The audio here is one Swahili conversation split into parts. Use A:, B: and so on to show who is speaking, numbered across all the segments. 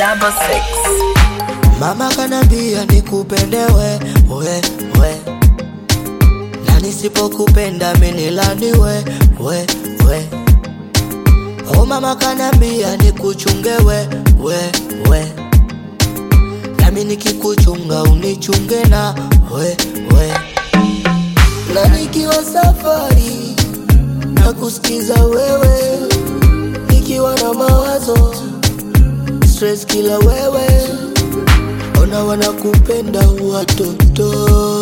A: double six.
B: Mama kanambia nikupende we, we, we. Na nisipokupenda minilani we, we, we. Oh mama kanambia nikuchunge we, we, we. Nami nikikuchunga unichunge na we, we. Na nikiwa safari na kusikiza wewe, nikiwa na mawazo stress kila wewe Ona wanakupenda watoto,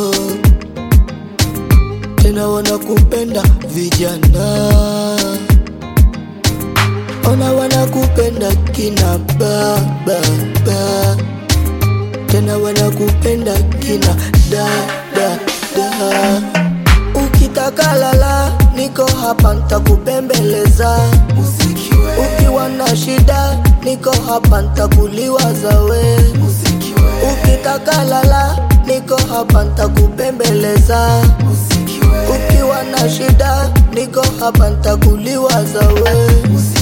B: tena wanakupenda vijana. Ona wanakupenda kina baba ba, tena wanakupenda kina dada da. Ukitaka lala, niko hapa ntakupembeleza. Ukiwa na shida, niko hapa ntakuliwaza we. Ukitaka lala, niko hapa ntakupembeleza. Ukiwa na shida, niko hapa ntakuliwaza we.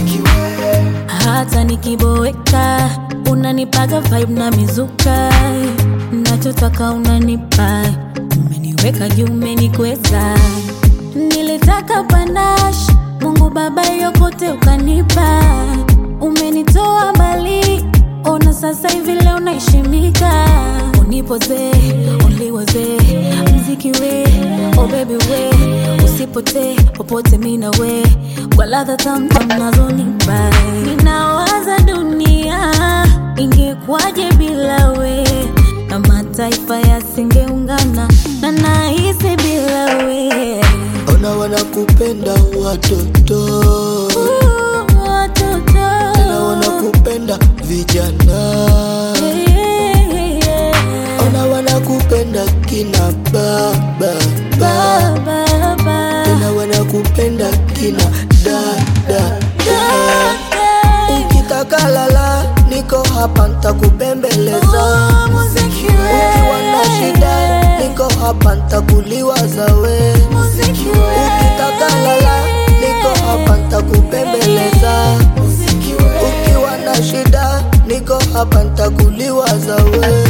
C: hata nikiboeka unanipaga vibe na mizuka nachotaka unanipa umeniweka juu umenikweza nilitaka panash mungu baba yokote ukanipa umenitoa mbali ona sasa hivi leo naheshimika unipoze uliwoze mziki we oh baby we usipotee popote mina we kwa ladha tamtam nazonipa ninawaza dunia ingekwaje bila we na mataifa yasingeungana na nahisi bila we
B: Ona wanakupenda watoto,
C: Ooh, watoto
B: tena wanakupenda vijana.
C: Yeah, yeah, yeah.
B: Ona wanakupenda kina baba ba,
C: Ba, ba, ba.
B: tena wanakupenda kina dada da. Ukitaka lala, niko hapa ntakupembeleza.
C: Oh, muziki we.
B: Ukiwa na shida, niko hapa ntakuliwaza we.
C: Muziki we.
B: Ukitaka lala, niko hapa ntakupembeleza.
C: Muziki we.
B: Ukiwa na shida, niko hapa ntakuliwaza we.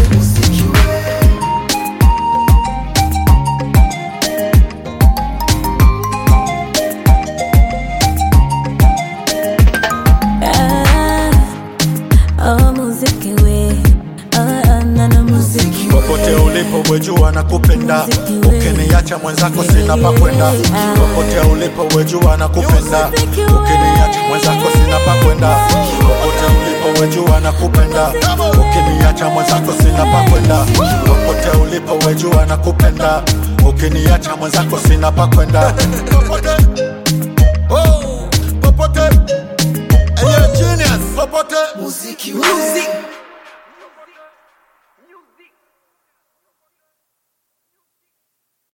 C: Ah, oh, muziki we. Ah, ah, na na muziki we.
D: popote ulipo wejua na kupenda ukiniacha mwenzako sina pa kwenda popote ulipo wejua na kupenda ukiniacha mwenzako sina pa kwenda popote ulipo wejua na kupenda ukiniacha mwenzako sina pa kwenda popote ulipo wejua na kupenda ukiniacha mwenzako sina pa kwenda popote oh popote Hey, you're a genius. Popote.
B: Muziki we.